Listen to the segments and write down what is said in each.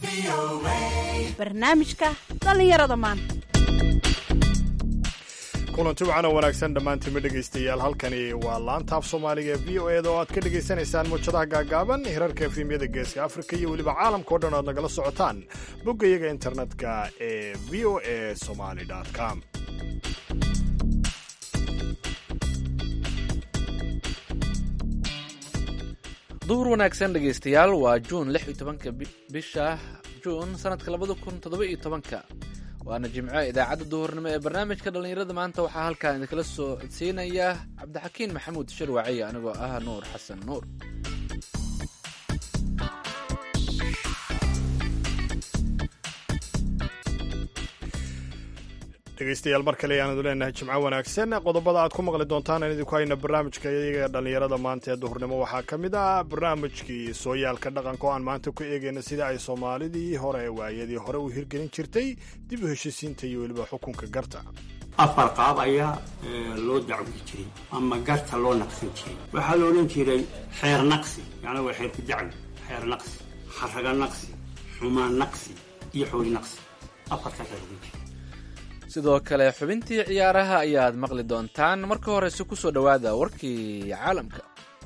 barnaamijka dhallinyarada maanta kulanti wacan oo wanaagsan dhammaantiinma dhegaystayaal halkani waa laanta af soomaaliga ee v o eda oo aad ka dhegaysanaysaan muujadaha gaagaaban hirarka efrimyada geeska afrika iyo weliba caalamka o dhan oad nagala socotaan boggayaga internetka ee v o a somaly com duhur wanaagsan dhegaystayaal waa juun lix iyo tobanka bisha juun sanadka labada kun toddoba iyo tobanka waana jimco idaacadda duhurnimo ee barnaamijka dhallinyarada maanta waxaa halkaan idinkala soo codsiinaya cabdixakiin maxamuud shirwaciya anigoo ah nuur xasan nuur dhegaystayaal mar kale ayaanadu leenahay jimco wanaagsan qodobada aad ku maqli doontaan aan idinku hayna barnaamijka iyaga dhallinyarada maanta ee duhurnimo waxaa ka mid ah barnaamijkii sooyaalka dhaqanka oo aan maanta ku eegayna sida ay soomaalidii hore waayadii hore u hirgelin jirtay dib u heshisiinta iyo weliba xukunka garta afar qaab ayaa loo dacwi jiray ama garta loo naqsan jiray waxaa la odhan jiray xeer naqsi yacni waa xeer ku dacwi xeer naqsi xaraga naqsi xumaan naqsi iyo xooli naqsi afartaasaa la odhan jiray sidoo kale xubintii ciyaaraha ayaad maqli doontaan marka horese ku soo dhowaada warkii caalamka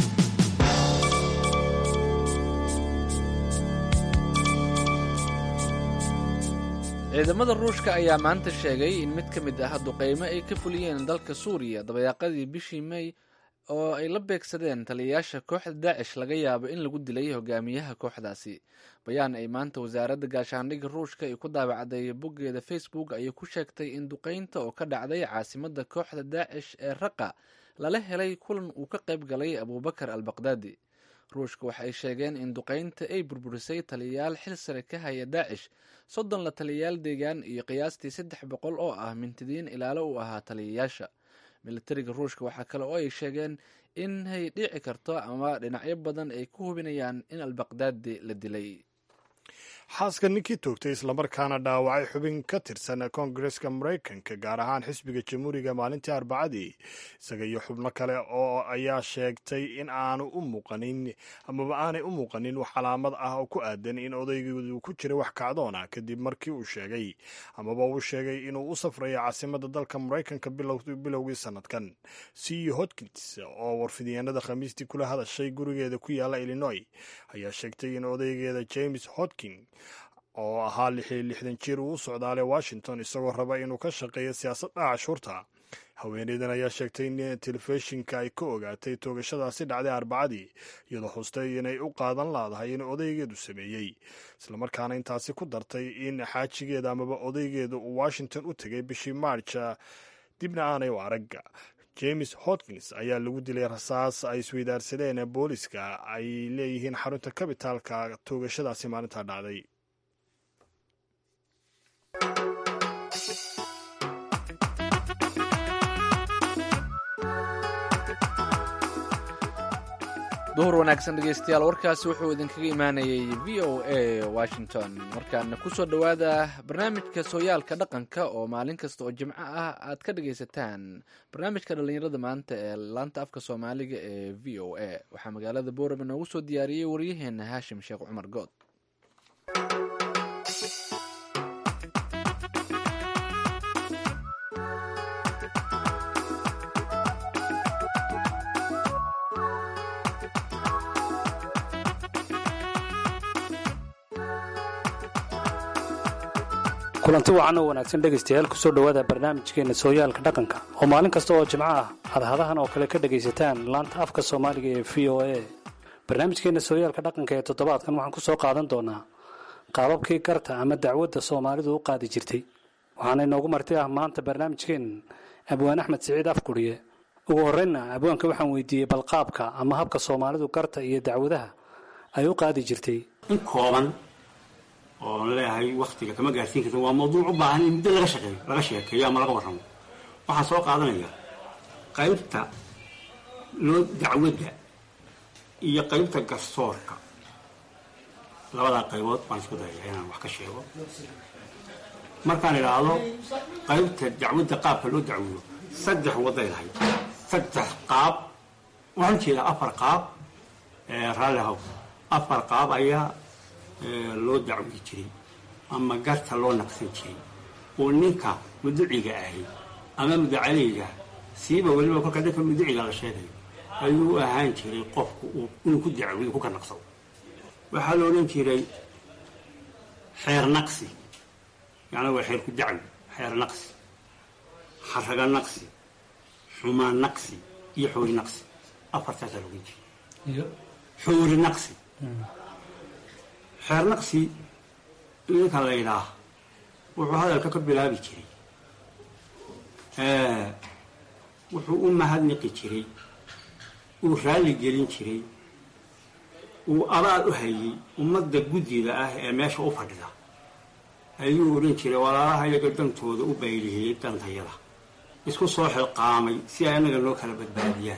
ciidamada ruushka ayaa maanta sheegay in mid ka mid ah duqeymo ay ka fuliyeen dalka suuriya dabayaaqadii bishii mey oo ay la beegsadeen taliyayaasha kooxda daacish laga yaabo in lagu dilay hogaamiyaha kooxdaasi bayaan ay maanta wasaaradda gaashaandhigga ruushka ay ku daabacday boggeeda facebook ayay ku sheegtay in duqeynta oo ka dhacday caasimadda kooxda daacish ee raqa lala helay kulan uu ka qayb galay abuubakar al baqdaadi ruushka waxay sheegeen in duqeynta ay burburisay taliyayaal xil sare ka haya daacish soddon la taliyayaal deegaan iyo qiyaastii saddex boqol oo ah mintidiin ilaalo u ahaa taliyayaasha militariga ruushka waxaa kale oo ay sheegeen inay dhici karto ama dhinacyo badan ay ku hubinayaan in albaqdaadi la dilay xaaska ninkii toogtay islamarkaana dhaawacay xubin ka tirsan koongareska maraykanka gaar ahaan xisbiga jamhuuriga maalintii arbacadii isaga iyo xubno kale oo ayaa sheegtay in aanu u muuqanin amaba aanay u muuqanin wax calaamad ah oo ku aadan in odaygeedu ku jiray wax kacdoona kadib markii uu sheegay amaba uu sheegay inuu u safrayo caasimadda dalka maraykanka bilowgii sanadkan c hodkins oo warfidyaenada khamiistii kula hadashay gurigeeda ku yaala illinois ayaa sheegtay in odaygeeda james hodkin oo ahaa lixi lixdan jir uu u socdaalay washington isagoo raba inuu ka shaqeeyo siyaasadda cashuurta haweeneydan ayaa sheegtay in telefishinka ay ka ogaatay toogashadaasi dhacday arbacadii iyadoo xustay inay u qaadan laadahay in odaygeedu sameeyey islamarkaana intaasi ku dartay in xaajigeeda amaba odaygeedu uu washington u tegay bishii maarja dibna aanay u arag james hodkins ayaa lagu dilay rasaas ay isweydaarsadeen booliska ay leeyihiin xarunta kabitaalka toogashadaasi maalintaa dhacday duhur wanaagsan dhegeystayaal warkaasi wuxuu idinkaga imaanayay v o a washington markaana kusoo dhowaada barnaamijka sooyaalka dhaqanka oo maalin kasta oo jimco ah aad ka dhagaysataan barnaamijka dhallinyarada maanta ee laanta afka soomaaliga ee v o a waxaa magaalada boorama noogu soo diyaariyey waryaheena haashim sheekh cumar good kulanti wacan oo wanaagsan dhegaystayaal kusoo dhowaada barnaamijkeena sooyaalka dhaqanka oo maalin kasta oo jimco ah hadhadahan oo kale ka dhagaysataan laanta afka soomaaliga ee v o a barnaamijkeena sooyaalka dhaqanka ee toddobaadkan waxaan kusoo qaadan doonaa qaababkii garta ama dacwadda soomaalidu u qaadi jirtay waxaana inoogu marti ah maanta barnaamijkeen abwaan axmed siciid afguriye ugu horreynna abwaanka waxaan weydiiyey balqaabka ama habka soomaalidu garta iyo dacwadaha ay u qaadi jirtay in kooban oon leeyahay waktiga kama gaarsiin karta waa mawduuc u baahan in muddo laga shaqeeyo laga sheekeeyo ama laga warramo waxaan soo qaadanaya qaybta loo dacwadda iyo qaybta garsoorka labadaa qaybood baan isku dayaya inaan wax ka sheego markaan idhaahdo qaybta dacwadda qaabka loo dacwiyo saddex waday lahayd saddex qaab waxaan jeedaa afar qaab raallihow afar qaab ayaa loo dacwi jiray ama garta loo naqsan jiray oo ninka muduciga ahi ama mudacaleyga siiba weliba kolka dadka muduciga la sheegayo ayuu u ahaan jiray qofku inuu ku dacwiyo ku ka naqsado waxaa la odhan jiray xeer naqsi yacnaa waa xeer ku dacwi xeer naqsi xaraga naqsi xumaan naqsi iyo xoori naqsi afartaasaa la odhan jiray xoori naqsi xeer naqsi ninka la yidhaah wuxuu hadalka ka bilaabi jiray wuxuu u mahadniqi jiray uu raalli gelin jiray uu abaal u hayay ummadda guddida ah ee meesha u fadhida ayuu odhan jiray walaalaha iyaga dantooda u baylihiyey dantayada isku soo xilqaamay si ay annaga noo kala badbaadiyaan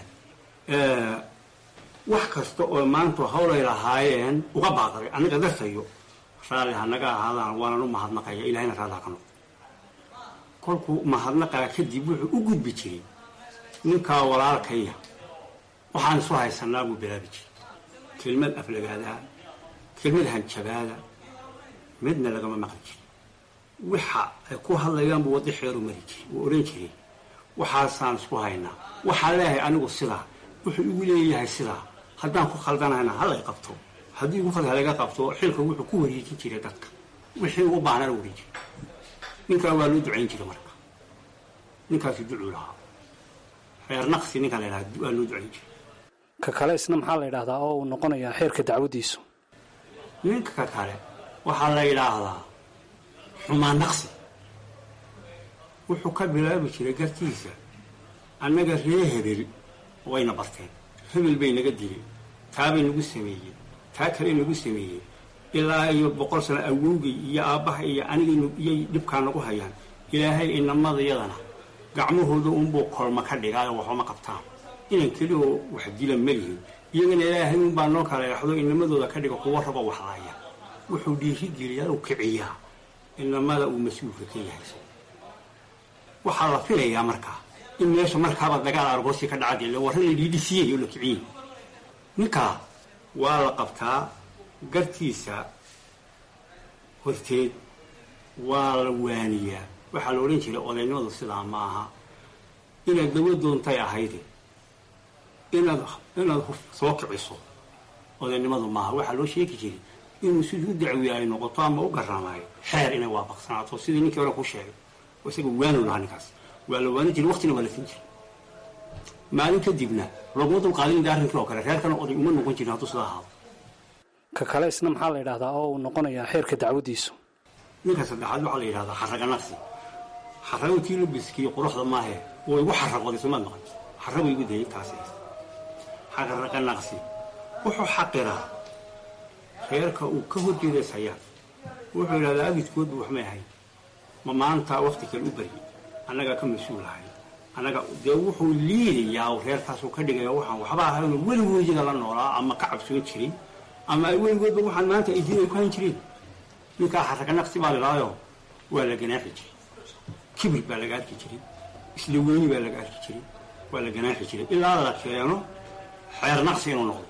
wax kasta oo maantu hawlay lahaayeen uga baaqday annaga dartayo raalli ha naga ahaadaan waanan u mahadnaqaya ilahayna raalli ha ka noqdo kolkuu mahadnaqaa kadib wuxuu u gudbi jiray ninkaa walaalkaya waxaan isu haysanaa buu bilaabi jiray kelmad aflagaadaa kelmad hanjabaada midna lagama maqli jirin waxa ay ku hadlayaan buu waddo xeeru mari jiray wuu odhan jiray waxaasaan isku haynaa waxaan leeyahay anigu sidaa wuxuu igu leeyahay sidaa haddaan ku khaldanayna halay qabto haddii igu khald halaga qabto xilka wuxuu ku wareejin jiray dadka wixii ugu baahnana wareejin ninkaa waa loo ducayn jiray marka ninkaasi ducuu lahaa reer naqsi ninkaan la yidhaha waa loo ducayn jiray ka kale isna maxaa la yidhahdaa oo uu noqonayaa xeerka dacwaddiisu ninka kale waxaa la yidhaahdaa xumaan naqsi wuxuu ka bilaabi jiray gartiisa annaga ree hebel wayna barteen hebel bay naga dileen taabay nagu sameeyeen taa kale nagu sameeyeen ilaa iyo boqol sano awowgay iyo aabbaha iyo anigaynu iyay dhibkaa nagu hayaan ilaahay inamadayadana gacmahooda unbuu kolma ka dhigaayo waxuma qabtaan inan kelioo wax dila malihin iyagana ilaahay unbaa noo kala yaxdo inamadooda ka dhiga kuwa rabo waxlaaya wuxuu dhiirigeliyaa u kiciyaa inamada uu mas-uulka ka yahay waxaa la filayaa markaa in meesha markaaba dagaal argoosi ka dhacad ila warra la dhiidhisiyey oo la kiciyey ninkaa waa la qabtaa gartiisa horteed waa la waaniyaa waxaa la odhan jiray odaynimadu sidaa ma aha inaad dawo doontay ahayde inaad inaad soo kiciso odaynimadu maaha waxaa loo sheegi jiray inuu sidii u dacwiye ay noqoto ama u garamaayo xeer inay waafaqsanaato sidii ninkii hore ku sheegay isaga waanu lahaa ninkaas waa la waani jiray waqtina waa la siin jiray maalin kadibna laguma dulqaadinida arrinkii oo kale reerkana oday uma noqon jirin hadduu sidaa ahaado ka kale isna maxaa la yidhahdaa oo uu noqonayaa xeerka dacwaddiisu ninka saddexaad waxaa la yidhahdaa xaraga naqsi xarago tii labiskiiyo quruxda maahe way igu xaraqooday somaad maqan xarago igu dayay taas xaraga naqsi wuxuu xaqiraa reerka uu ka horjeedaysayaan wuxuu yidhahdaa abidkoodba waxmay ahayn ma maanta wakti kale u baryay annagaa ka mas-uulahay annaga dee wuxuu liidayaa reerkaasuu ka dhigaya waxaan waxba ahayno weligoodiga la noolaa ama ka cabsoon jiray ama ay weligoodba waxaan maanta ay diin ay ku hayn jireen ninkaa xaraga naqsi baa ladhaayo waa la ganaaxi jiray kibir baa laga arki jiray isla weyni baa laga arki jiray waa la ganaaxi jiray ilaa la keeno xeer naqsi inuu noqdo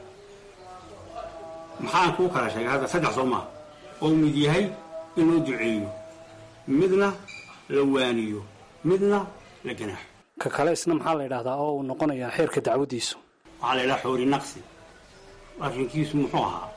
maxaan kuu kala sheegay hadda saddex soo maaha oo mid yahay inuu duceeyo midna la waaniyo midna la ganaaxo ka kale isna maxaa la yidhahdaa oo uu noqonayaa xeerka dacwaddiisu waxaa la yidhaha xoori naqsi arrinkiisu muxuu ahaa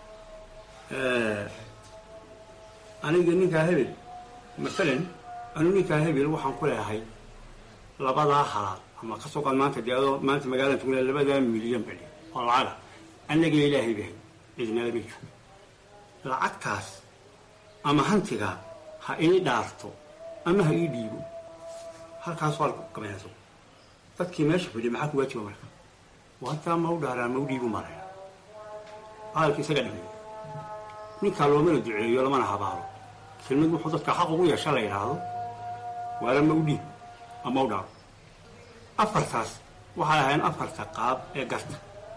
aniga ninkaa hebel masalan anu ninkaa hebel waxaan ku leehay labadaa halaad ama ka soo qaad maanta dee adoo maanta magaalada tugna labadaa milyan bali oo lacaga annaga ilaahay bahay cidnala ma jiro lacagtaas ama hantigaa ha ii dhaarto ama ha ii dhiibo halkaas waa gabaynaso dadkii meesha fadhiya maxaa ku waajiba marka waataa ma u dhaaraa ma u dhiibu maraya hadalka isaga dhigay ninkaa loomana duceeyo lamana habaalo kelmad wuxuu dadka xaq ugu yeesha la yidhaahdo waala ma u dhiib ama u dhaaro afartaas waxay ahayn afarta qaab ee garta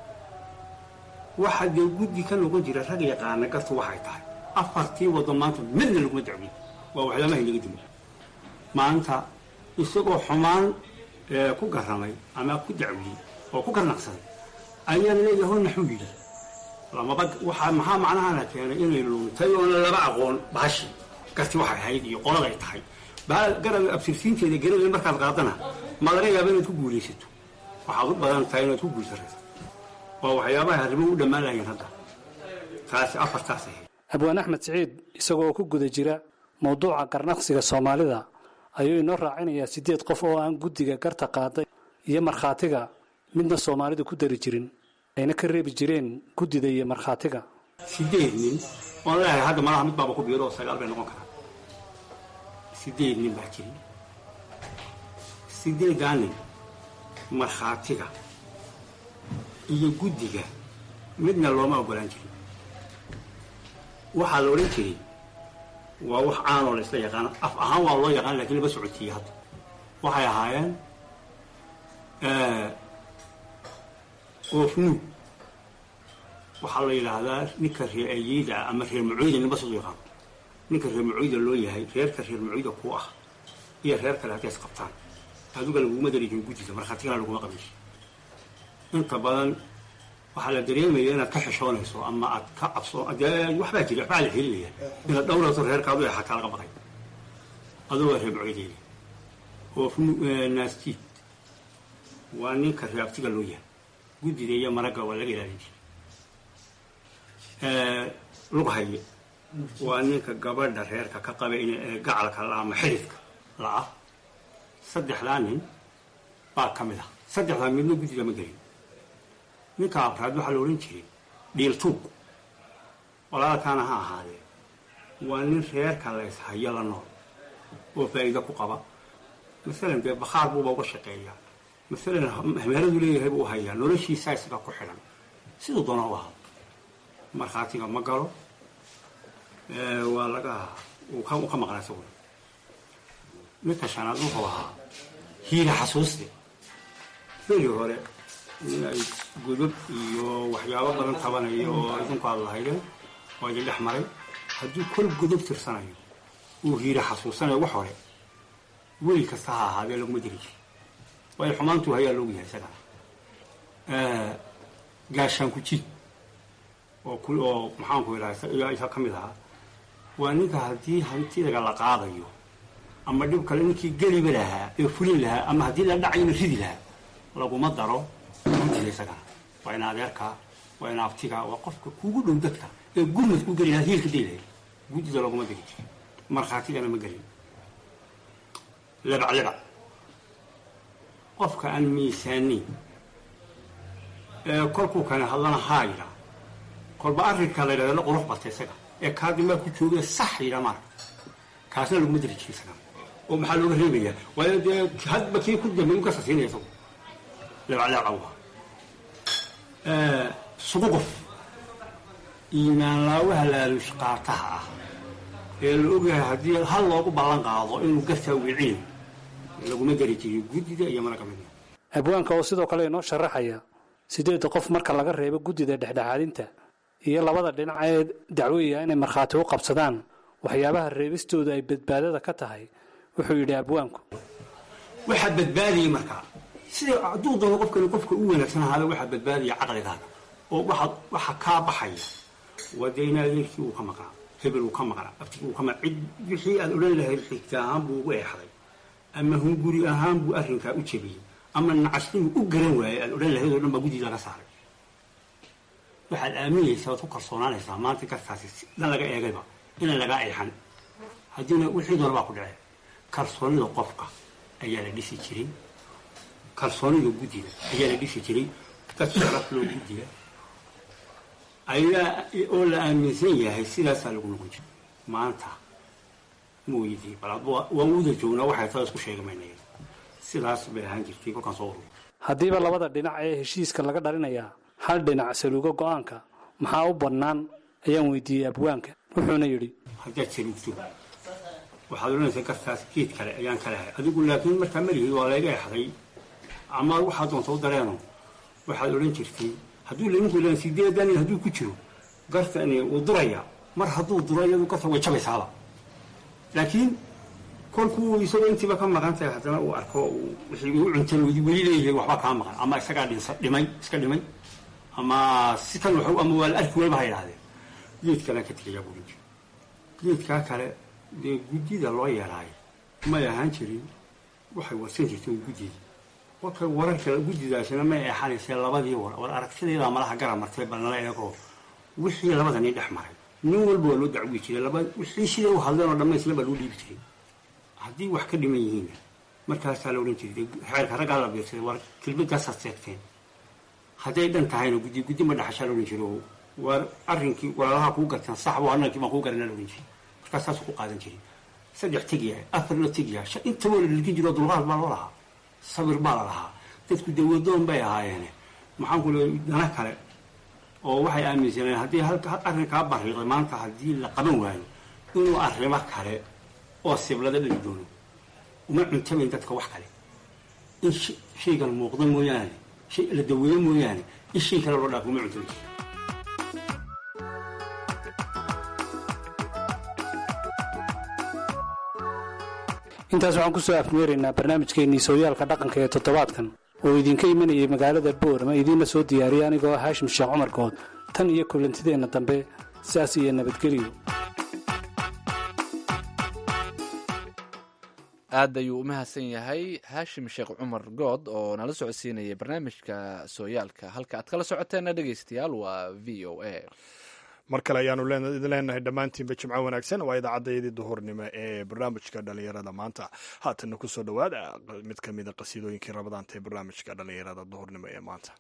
waxa dee guddi ka noqon jira rag yaqaana gartu waxay tahay afartii waddo maanta midna laguma dacwiy waa waxyaamahay naga dimi maanta isagoo xumaan ku garamay ama ku dacwiyey oo ku garnaqsaday ayaa leeyahay naxuu yidhi lamaba waxaa maxaa macnahana keenay inay luntay oona laba aqoon baashi garti waxay ahayd iyo qoladay tahay baa garab absirsiinteeda gerada markaad qaadana ma laga yaaba inaad ku guulaysato waxaad u badan tahay inaad ku guulsarayso waa waxyaabaha arrimo u dhammaan lahayn hadda taasi afartaas ahayd abwaan axmed siciid isagoo ku guda jira mawduuca garnaqsiga soomaalida ayuu inoo raacinayaa siddeed qof oo aan guddiga garta qaaday iyo markhaatiga midna soomaalidu ku dari jirin ayna ka reebi jireen guddida iyo markhaatiga sideed nin oon leeyahay hadda malaha mid baaba ku biiro oo sagaal bay noqon karaa sideed nin baa jiri sideedaa nin markhaatiga iyo guddiga midna looma ogolaan jirin waxaa la odhan jiray waa wax caanoo la isla yaqaan af ahaan waa loo yaqaan lakiin lama socotiiye hadda waxay ahaayeen oofnuug waxaa la yidhaahdaa ninka reer ayeyda ah ama reer macoyda ninba siduu yaqaan ninka reer macoyda loo yahay reerka reer macoyda ku ah iyo reer kale hadday is qabtaan adiga laguma darijin guddida markhaatigana laguma qabish inta badan waxaa la dareemaya inaad ka xishoonayso ama aad ka cabso dee waxbaa jira waxbaa la helinaya inaad dhowrayso reerkaadu ee xataa laga baqay adugoo reer macoydeeda oofnu naastiid waa ninka reer abtiga loo yahay guddida iyo maragga waa laga ilaalin jiray lughaye waa ninka gabadha reerka ka qaba in gacalka la ama xididka la-ah saddexdaa nin baa ka mid ah saddexdaa midna guddida ma gelin ninka afraad waxaa la odhan jiray dhiiltuug walaalkaana ha ahaadee waa nin reerka lays hayo la nool oo faa'iido ku qaba masalan dee bakhaar buuba uga shaqeeyaa masalan meheradu leeyahay buu hayaa noloshiisaa isaga ku xidhan siduu doona u ahaa markhaatiga ma galo waa laga uu ka maqnaa isaguna midka shanaad wuxuu ahaa hiila xasuuste beri hore in ay godab iyo waxyaabo badan tabanayo oo idinku aad lahaydeen waa idin dhex maray hadduu kol godob tirsanayo uu hiila xasuusanayo wax hore weli kasta ha ahaadee laguma diri jiri waayo xumaantuu hayaa loogu yahay isagana gaashaanku jid oo ku oo maxaanku idhaha isa ka mid ahaa waa ninka haddii hantidaga la qaadayo ama dhib kale ninkii geliba lahaa ee fulin lahaa ama haddii la dhacayna ridi lahaa laguma daro guddida isagana waa in adeerkaa waa in abtiga waa qofka kugu dhow dadka ee gurmad ku geli lahaa hiilka day lahayd guddida laguma diri jiri markhaatigana ma gelin lebac lebac qofka aan miisaanayn ee kolkuu kane hadlana haa yidhaa kolba arrinka la yidhahda la qurux bata isaga ee kaadimaa ku joogee sax yidhaa maarka kaasna laguma diri jiri isaga oo maxaa looga reebayaa waayo dee hadba kii ku dambeey u kasa siinaya isagu leebacleebaw sugu qof iimaanlaawaha laaluush qaataha ah ee la ogyahay haddii hal loogu ballan qaado inuu gartaa wiicinayo laguma dari jiriyo guddida iyo mara kamida abwaanka oo sidoo kale inoo sharaxaya sideedda qof marka laga reebo guddida dhexdhexaadinta iyo labada dhinac ee dacwooya inay markhaati u qabsadaan waxyaabaha reebistooda ay badbaadada ka tahay wuxuu yidhi abwaanku waxaa badbaadiyey markaa sida hadduu doono qofkani qofka u wanaagsan ahaada waxaa badbaadaya caqligaaga oo waxa waxa kaa baxaya waa dee in adeerkii uu ka maqnaa hebel uu ka maqnaa abtigii uu ka maqnaa cid wixii aad odhan lahayd xigta ahaan buu ugu eexday ama hunguri ahaan buu arrinkaa u jebiyey ama nacasnimu u garan waayey aad odhan lahayd oo dhan baa guddii laga saaray waxaad aaminaysaa waad ku kalsoonaanaysaa maanta gartaasi dan laga eegayba inaan lagaa eexan haddiina wixii doona baa ku dhaceen kalsoonida qofka ayaa la dhisi jiray kalsoonida guddida ayaa la dhisi jiray dad sharaf loo guddiga ayaa oo la aaminsan yahay sidaasaa lagu noqon jiray maanta mooyidii bal waan uda joognaa waxay taa isku sheegi maynaya sidaas bay ahaan jirtay kolkaan soo ururiy haddiiba labada dhinac ee heshiiska laga dhalinayaa hal dhinac saluuga go-aanka maxaa u bannaan ayaan weydiiyey abwaanka wuxuuna yidhi haddaad saluugto waxaad odhanaysaa gartaas geed kale ayaan ka lahay adigu laakiin markaa malihid waa layga exday ama waxaad doonta u dareeno waxaad odhan jirtay hadduu laninku ilan sideedan hadduu ku jiro gartani wuu durayaa mar hadduu duro iyadu garta way jabaysaaba laakiin kolkuu isagoo intiiba ka maqan tahay haddana uu arko wixii u cuntan weli leeyahay waxba kaa maqan ama isagaa dhinsa dhimay iska dhimay ama si kan wax ama waa la arki wayba ha yidhahdeen geed kalaan ka tegayaa buurin jiri geedkaa kale dee guddida loo yeelaayo may ahaan jirin waxay warsan jirteen guddida kolka wararka guddidaasina may eexanaysee labadii war war aragtideedaa malaha gara martay bal nala eego wixii labada nin dhex maray nin walba waa loo dacwi jiray laba wixii siday u hadleen oo dhammaysla baa loo dhiibi jiray haddii wax ka dhiman yihiinna markaasaa la odhan jiray xeerka raggaa la biirsaday war kelmadaasaad seegteen hadday dhan tahayna guddi guddi ma dhaxashaa la odhan jiro war arrinkii walaalaha kuu gartaan sax waa annagii baan kuu garanaa la odhan jiray markaas saasuu ku qaadan jiray saddex tegya afar la tegya shan inta waa la dhilgin jiro dulqaad baa loo lahaa sabir baa la lahaa dadku dawadoon bay ahaayeene maxaan ku leeya dana kale oo waxay aaminsaneen haddii halka arrinkaa bariiqday maanta haddii la qaban waayo inuu arrimo kale oo siblada dhali doono uma cuntabayn dadka wax kale in shaygan muuqda mooyaane shay la daweeyo mooyaane in shay kale loo dhaafo uma cuntabayn intaas waxaan kusoo afmeeraynaa barnaamijkeennii sooyaalka dhaqanka ee toddobaadkan oo idinka imanayay magaalada boorama idiinla soo diyaariyay anigoo haashim sheekh cumar good tan iyo kulantideenna dambe sidaas iyo nabadgelyo aad ayuu u mahadsan yahay haashim sheekh cumar good oo nala socodsiinaya barnaamijka sooyaalka halka aad kala socoteenna dhegaystayaal waa v o a mar kale ayaanu idin leenahay dhammaantiinba jimco wanaagsan waa idaacaddayadii duhurnimo ee barnaamijka dhallinyarada maanta haatanna kusoo dhowaada mid ka mida qasiidooyinkii rabadaanta ee barnaamijka dhallinyarada duhurnimo ee maanta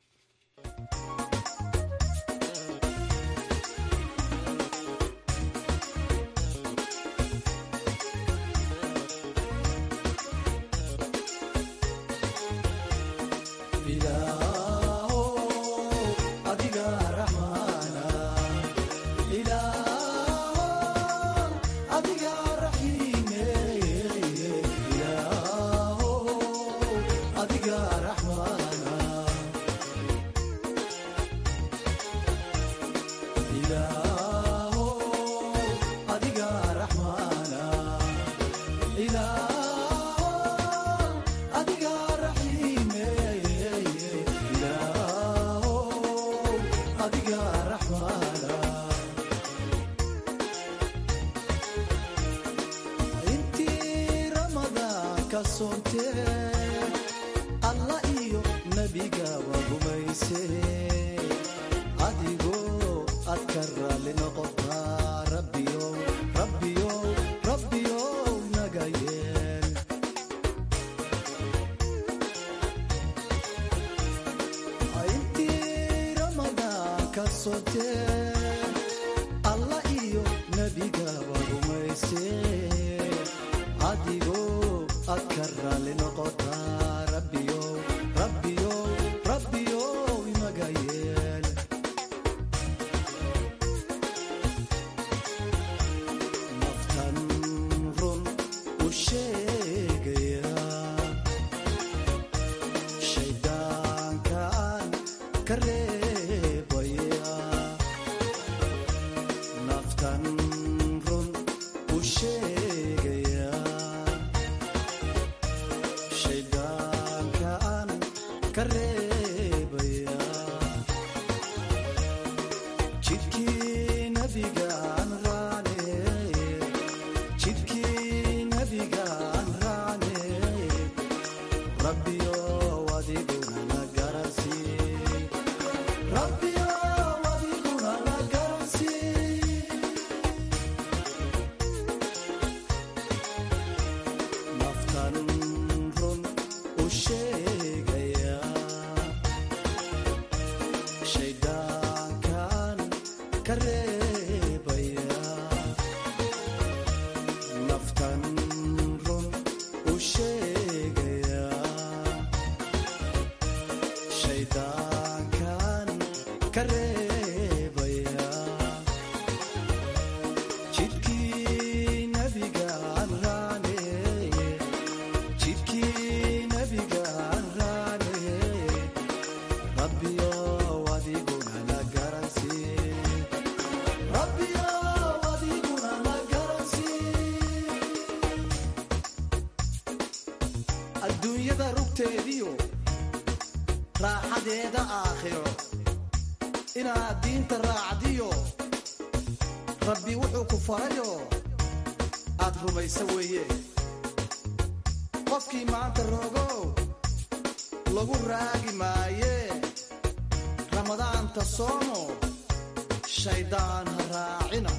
adduunyada rugteediyo raaxadeeda aakhiro inaad diinta raacdiyo rabbi wuxuu ku farayo aad rumaysa weeye qofkii maanta rogow lagu raagi maaye ramadaanta soomo shaydaan ha raacina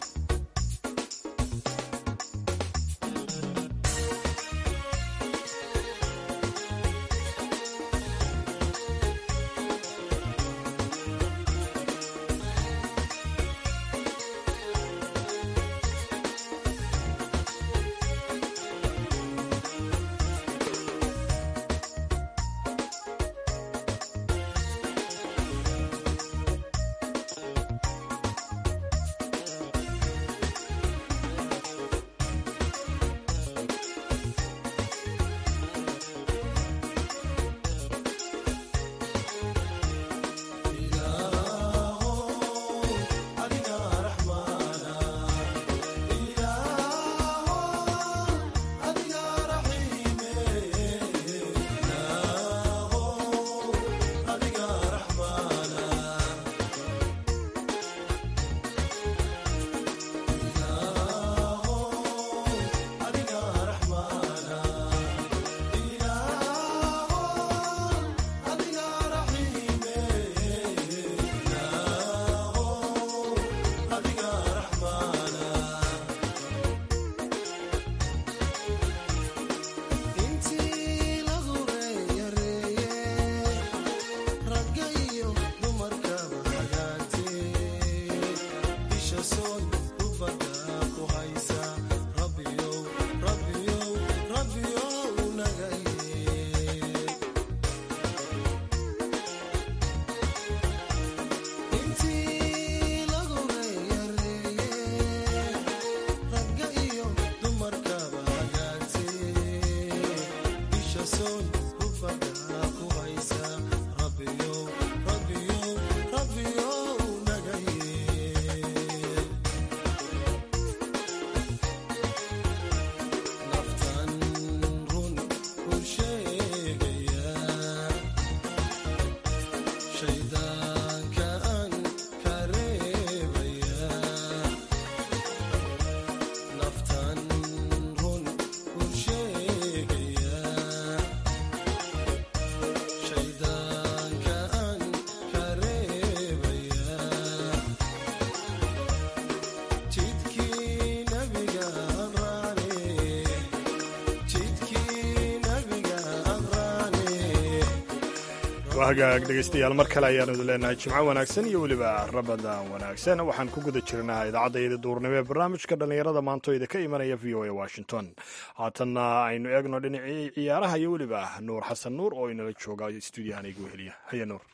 hagaag dhegaystayaal mar kale ayaanu idin leenahay jimco wanaagsan iyo weliba rabadaan wanaagsan waxaan ku guda jirnaa idaacaddaiyada duurnimo ee barnaamijka dhallinyarada maantoyda ka imanaya v o a washington haatanna aynu eegno dhinacii ciyaaraha iyo weliba nuur xasan nuur oo inala jooga stuudiyahan igu heliya haya nuur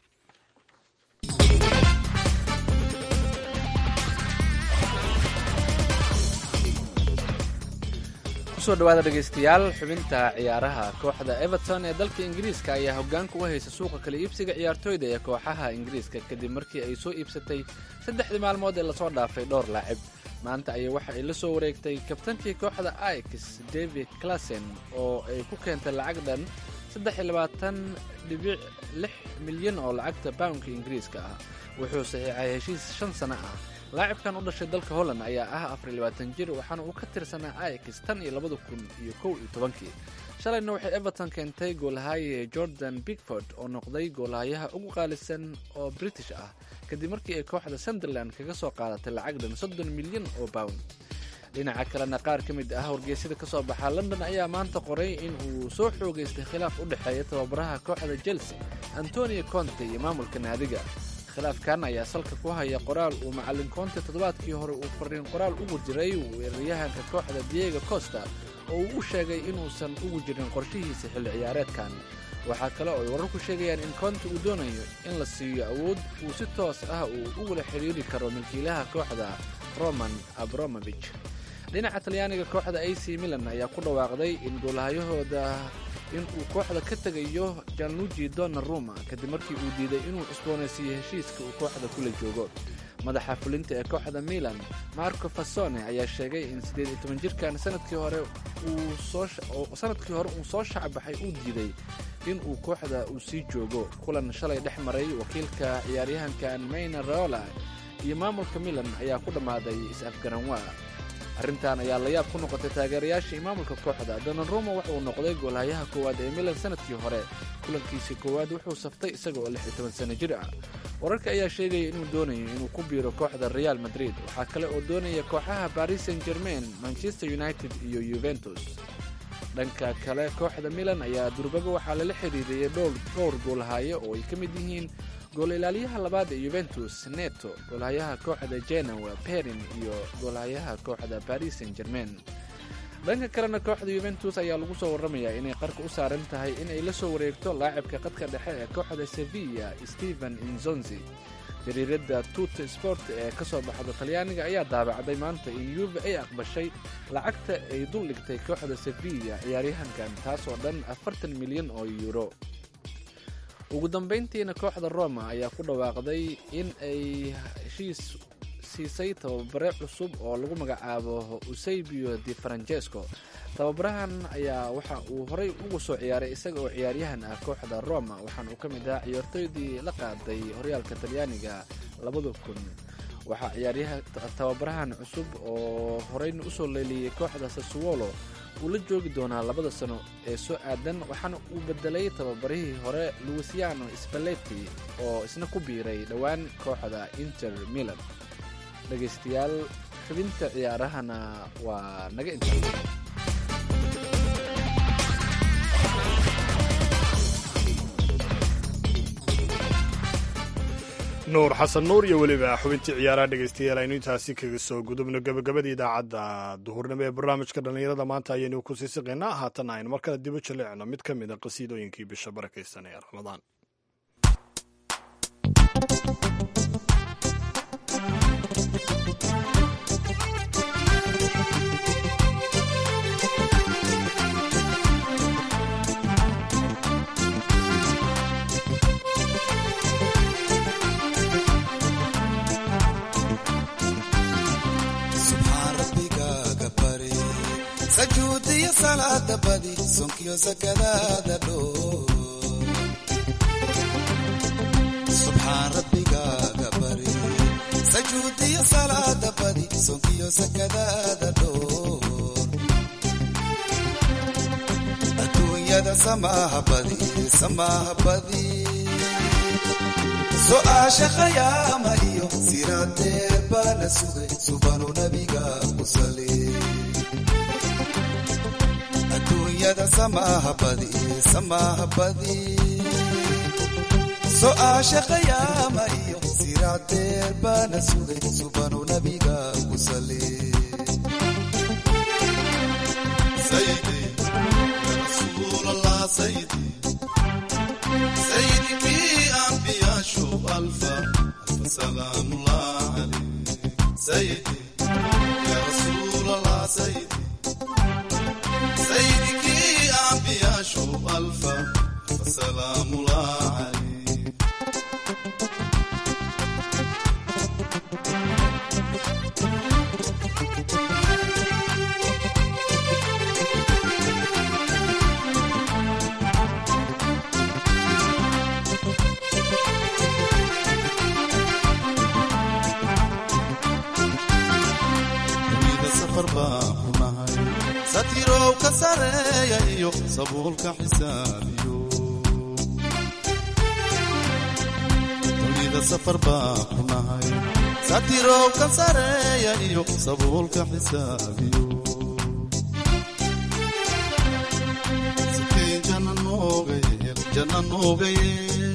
kusoo dhawaada dhegaystayaal xubinta ciyaaraha kooxda everton ee dalka ingiriiska ayaa hoggaanka u haysa suuqa kala iibsiga ciyaartooyda ee kooxaha ingiriiska kadib markii ay soo iibsatay saddexdii maalmood ee lasoo dhaafay dhowr laacib maanta ayay waxa ay la soo wareegtay kabtankii kooxda ix david classen oo ay ku keentay lacag dhan dhibic lix milyan oo lacagta poundka ingiriiska ah wuxuu saxiixay heshiis shan sano ah laacibkan u dhashay dalka holland ayaa ah afar iyo labaatan jir waxaana uu ka tirsanaa ix tan iyo labada kun iyo kow iyo tobankii shalayna waxay everton keentay goolhaye jordan bigford oo noqday goolhayaha ugu qaalisan oo british ah kadib markii ay kooxda sunderland kaga soo qaadatay lacag dhan soddon milyan oo pound dhinaca kalena qaar ka mid ah wargeysyada ka soo baxa london ayaa maanta qoray in uu soo xoogaystay khilaaf u dhexeeya tababaraha kooxda chelsea antonio conte iyo maamulka naadiga khilaafkan ayaa salka ku haya qoraal uu macallin conte toddobaadkii hore uu fariin qoraal ugu jiray weeraryahanka kooxda diego costa oo uu u sheegay inuusan ugu jirin qorshihiisa xilli ciyaareedkan waxaa kale oo ay wararku sheegayaan in conte uu doonayo in la siiyo awood uu si toos ah uu ugula xidhiiri karo milkiilaha kooxda roman abromovich dhinaca talyaaniga kooxda a c milan ayaa ku dhawaaqday in goolhayahooda in uu kooxda ka tegayo janluji donnaruma kadib markii uu diiday inuu cusboonaysiiyo heshiiska uu kooxda kula joogo madaxa fulinta ee kooxda milan marco fasone ayaa sheegay in siddeed iyo toban jirkan sanadkii hore uu sanadkii hore uu soo shacbaxay uu diiday in uu kooxda uu sii joogo kulan shalay dhex maray wakiilka ciyaaryahankan mayna raola iyo maamulka milan ayaa ku dhammaaday is-afgaranwaa arrintan ayaa layaab ku noqotay taageerayaashii maamulka kooxda donaruma waxa uu noqday goolhayaha koowaad ee milan sanadkii hore kulankiisii koowaad wuxuu saftay isaga oo lix iyo toban sano jir ah wararka ayaa sheegaya inuu doonayo inuu ku biiro kooxda real madrid waxaa kale oo doonaya kooxaha paris saint germain manchester united iyo yuventus dhanka kale kooxda milan ayaa durbaba waxaa lala xiriiriyey dhowr goolhayo oo ay ka mid yihiin gool ilaaliyaha labaad ee yuventus neto goolhayaha kooxda genoa perin iyo goolhayaha kooxda paris saint germain dhanka kalena kooxda yuventus ayaa lagu soo warramayaa inay qarka u saaran tahay inay la soo wareegto laacibka qadka dhexe ee kooxda sevilla stephen inzonzi jariiradda tuta sport ee ka soo baxda talyaaniga ayaa daabacday maanta in yuve ay aqbashay lacagta ay dul dhigtay kooxda sevilla ciyaaryahankan taas oo dhan afartan milyan oo yuuro ugu dambayntiina kooxda roma ayaa ku dhawaaqday in ay heshiis siisay tababare cusub oo lagu magacaabo eusebio di francesco tababarahan ayaa waxa uu horay ugu soo ciyaaray isaga oo ciyaaryahan ah kooxda roma waxaana uu ka mid ahaa ciyaartooydii la qaaday horyaalka talyaaniga labada kun waxaa ciyaaryaha tababarahan cusub oo horeyna usoo leeliyey kooxda sassuolo uu la joogi doonaa labada sano ee soo aadan waxaana uu bedelay tababarihii hore luisiano spalletti oo isna ku biiray dhowaan kooxda inter milan dhegaystayaal xubinta ciyaarahana waa naga inta nuur xasan nuur iyo weliba xubintii ciyaaraha dhegaystayaal aynu intaasi kaga soo gudubno gebagabadii idaacadda duhurnimo ee barnaamijka dhallinyarada maanta ayaynu ku sii siqaynaa haatan aynu mar kale dibu jaleecno mid ka mid a qasiidooyinkii bisha barakaysan ee ramadaan sajuudiyo salaada badi sonkiyo sakadaada dhoo subxaan rabbigaaga bari sajuudiyo salaada badi sonkiyo sakadaada dhoo adduunyada samaaha badi samaaha badi su'aasha khayaama iyo siraadeer baana sugay subanu nabiga ku saleey adduunyada samaaha badi samaaha badi su'aasha khayaama iyo siraadeer baana sugay subanu nabiga ku saleey سيدي يا رسول الله سيدي سيدي في أنبياء شوف ألفا ألف سلام الله عليك سيدي يا رسول الله سيدي سيدي في أنبياء شوف ألفا ألف سلام الله عليك dunida safar baan ku nahay satirow ka sareeya iyo sabuulka xisaabiyo dunida safar baan ku nahay satirow ka sareeya iyo sabuulka xisaabiyo sikeen jana nooga yeel jana nooga yeel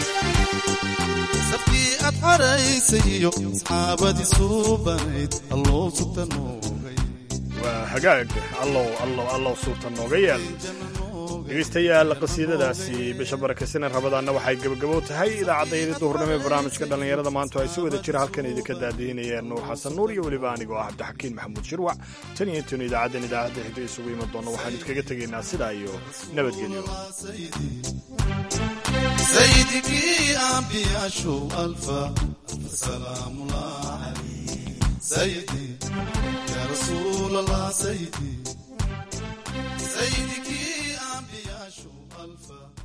safkii aad xaraysay iyo asxaabadii suubanayd alloo sugta noogay waa hagaag allow allow allow suurta nooga yeel dhegaystayaal qasiidadaasi bisha barakaysanen rabadaanna waxay gebagabo tahay idaacaddayadii duhurnimo ee barnaamijka dhallinyarada maanta ay si wada jira halkan idinka daadiinayeen nuur xasan nuur iyo weliba anigoo ah cabdixakiin maxamuud shirwac tan iyo intaenu idaacaddan idaacadda xigta isugu iman doonno waxaan idinkaga tegaynaa sidaa iyo nabadgelyo سيدي في أنبياء أنبياء شو ألفا ألف سلام الله عليك سيدي يا رسول الله سيدي سيدك أنبياء شو ألفا